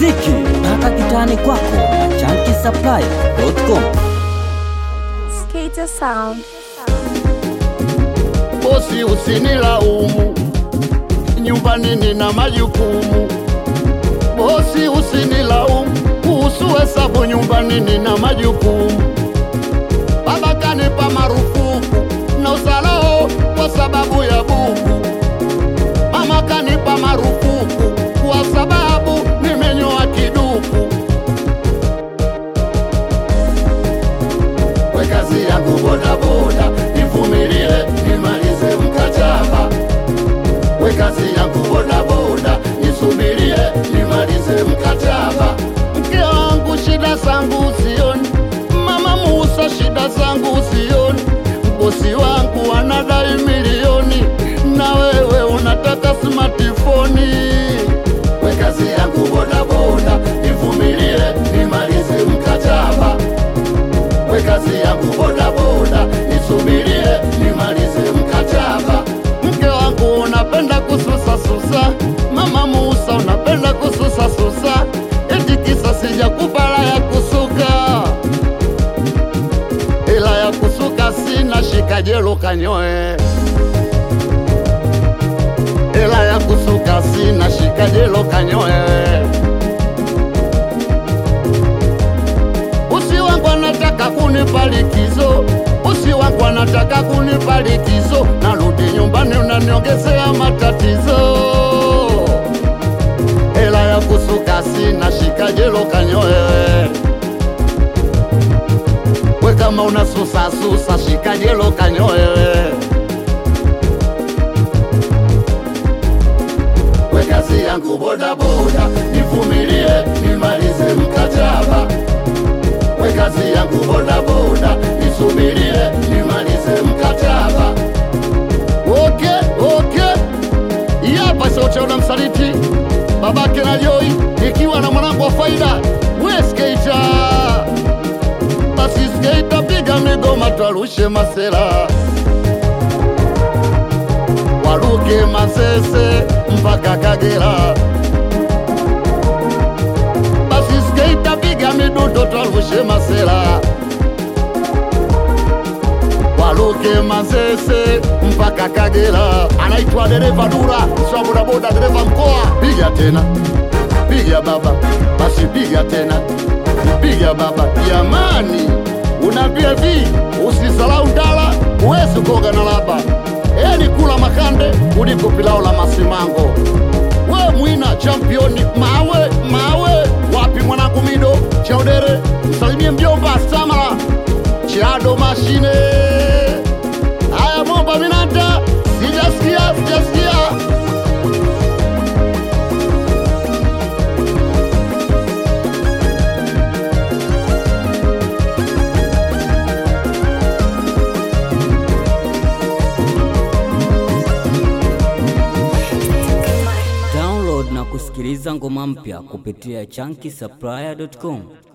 muziki mpaka kitani kwako na chankisapply.com. Skater Sound. bosi usinilaumu, nyumbani nina majukumu. Bosi usinilaumu, kuhusu hesabu nyumbani nina majukumu. Baba kanipa marufuku na usalao kwa sababu ya buku. Mama kanipa marufuku kwa sababu nimenyoa kiduku. we kazi yangu bodaboda, nivumilie nimalize mkataba. We kazi yangu bodaboda, nisubirie nimalize mkataba. Mke wangu shida zangu sioni, mama Musa shida zangu sioni, bosi wangu anadai milioni na wewe unataka smartphone. We kazi yangu bodaboda, nivumilie nimalize mkataba we kazi yangu bodaboda, nisubirie nimalize mkataba. Mke wangu unapenda kususa susa, mama Musa unapenda kususa susa, eti kisa sijakupa hela ya kusuka, ila ya kusuka sina, shika jelo kanyoe. Hela ya kusuka sina, shika jelo kanyoe. Usi wangu anataka kunipa likizo, usi wangu anataka kunipa likizo, narudi nyumbani unaniongezea matatizo. Hela ya kusuka sina, shika jelo kanyoe. We kama unasusa susa, shika jelo kanyoe. We kazi yangu bodaboda, nivumilie nimalize mkataba we kazi yangu bodaboda, nisubirie nimalize mkataba. Okay, okay. Hii hapa sauti ya msaliti babake na Joy, ikiwa na mwanangu wa faida we skater. Basi skater, piga migoma, twarushe masela waruke Masese mpaka Kagera. basi skater piga midundo twarushe masela waruke Masese mpaka Kagera. Anaitwa dereva Dura, sio bodaboda, dereva mkoa. Piga tena, piga baba, basi piga tena, piga baba. Jamani, unaambia vi usisalau ndala, huwezi kuoga na laba. Eli kula makande kuliko pilao la masimango we mwina championi mawe mawe wapi mwanangu mido chaudere msalimie mjomba samala chado mashine haya momba minanta sijasikia sijasikia Download na kusikiliza ngoma mpya kupitia chankisapply.com.